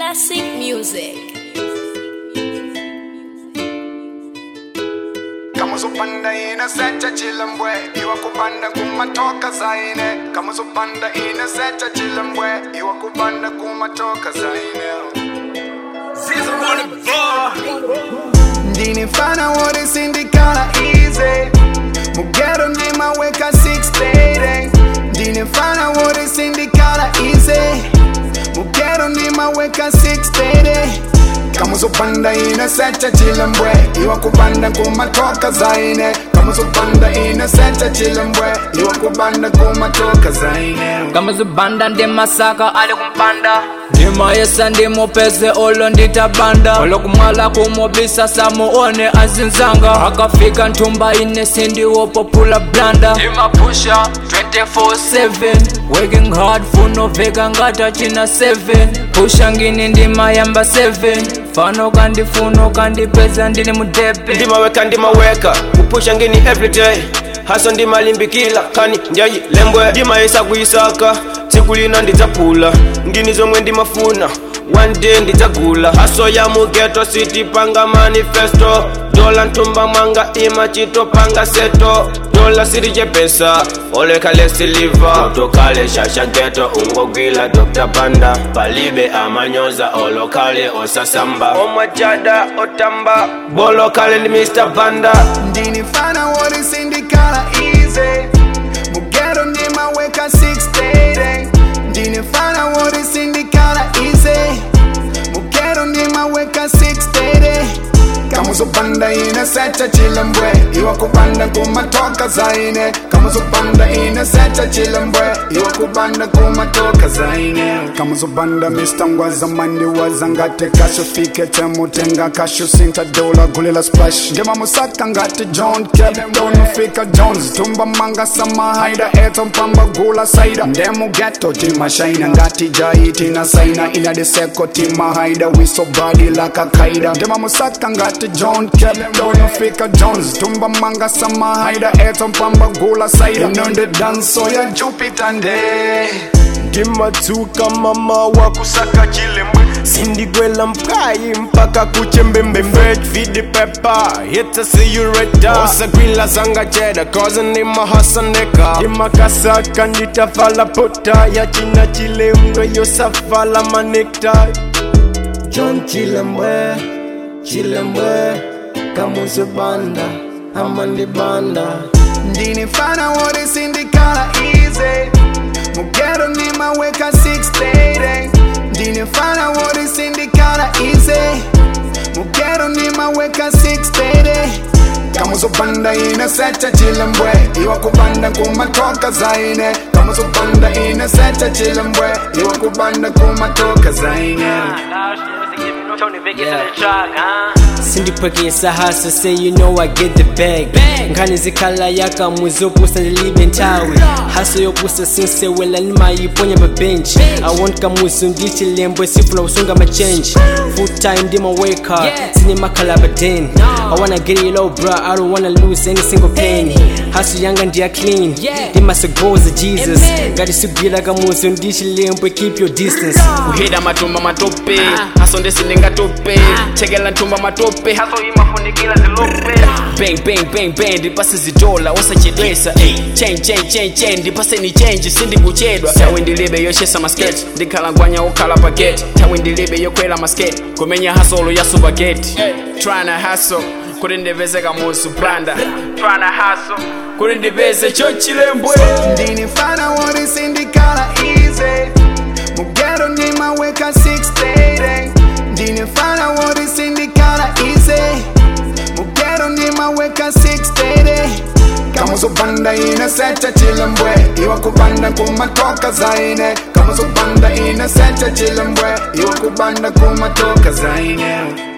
Classic music. kama uzopanda ine secha chilembwe iwa kupanda kumatoka zaine kama uzopanda ine secha chilembwe iwa kupanda kumatoka zaine ndinifana worisindikana easy mugero ndimaweka 6 ndinifana worisindikana easy mugero ndimaweka 6 kama uzopanda ine secha chilembwe iwa kupanda kumatoka zaine kama uzopanda ine secha chilembwe iwa kupanda kumatoka zaine kama zibanda ndi masaka ali kumpanda ndimayesa ndimupeze olo nditabanda olokumwala kumubisa samuone azinzanga akafika nthumba ine sindiwopopula blanda ndimapusha 24/7 working hard funoveka ngata china 7 pusha ngini ndimayamba 7 fano kandifuno kandipeza ndili mudepe ndimaweka ndimaweka kupusha ngini everyday haso ndimalimbikila kani ndyayi lembwe ndimayesa kuyisaka tsiku lina ndidzapula ngini zomwe ndimafuna one day ndidzagula haso ya mugeto sitipanga manifesto dola nthumba mwanga ima chitopanga seto dola silichepesa olekale siliva tokale shasha geto ungogwila dr banda palibe amanyoza olokale osasamba omwajada otamba bolokale ndi mr banda ndinifana worisindikana easy mugero ndimaweka 6 ndinifana worisindikana easy mugero ndimaweka 6 kama uzopanda ine secha chilembwe iwa kupanda kumatoka zaine kama uzopanda ine secha chilembwe iwa kupanda kumatoka zaine kama uzopanda mr ngwaza mandi wazangate kasho fike chemutenga kasho sinta dola gulela splash ndema musaka ngati john capton fika jones tumba manga samahaida eto mpamba gula saida ndemu geto timashaina ngati jai tina saina ina deseko timahaida wiso badi lakakaida ndema musaka ngati john capton fika jones tumba manga samahaida eto mpamba gula saida inonde danso ya jupiter nde ndimadzuka mama wakusaka chilembwe sindigwela mphayi mpaka kuchembembembe vidi pepa hita siyureta osagwila zanga cheda koza ndimahasandeka ndimakasaka nditavala pota ya china chilembwe yosafala manekta john chilembwe chilembwe kamuzibanda amandibanda ndinifana worisindikana easy mugero ndimaweka 6 ndinifana worisindikana easy mugero ndimaweka 6 kama uzopanda ine secha chilembwe iwa kupanda kumatoka zaine kama uzopanda ine secha chilembwe iwa kupanda kumatoka zaine sindipwekesa haso say you know i get the bag nkhani zikhala yakamuzi yopusa ndilibe nthawi haso yopusa sinsewela ndimayiponya mabenchi i want kamuzi ndichilembwe sifuna kusunga machenji full time ndimaweka sindimakhala badeni i wanna get it low bro i don't wanna lose any single penny haso yanga ndiya clean ndimasogoza jesus ngati sigwira kamuzi ndichilembwe keep your distance kuhida matumba matope haso ndesindingatope chekela ntumba matope haso imafunikila zilope bang bang bang bang ndipase zidola wasachedwesa ey chain chain chain chain ndipase ni change sindikuchedwa tawe ndilibe yoshesa masketi ndikhalangwanya okhala paketi tawe ndilibe yokwela masketi kumenya hasolo ya supageti tryna hustle kuti ndipeze kamuzu blanda tryna hustle kuti ndipeze chochilembwe ndinifana worisindikana easy mugero ndimaweka 6 ndinifana worisindikana easy mugero ndimaweka 6 kama uzopanda ine secha chilembwe iwa kupanda kumatoka zaine kama uzopanda ine secha chilembwe iwa kupanda kumatoka zaine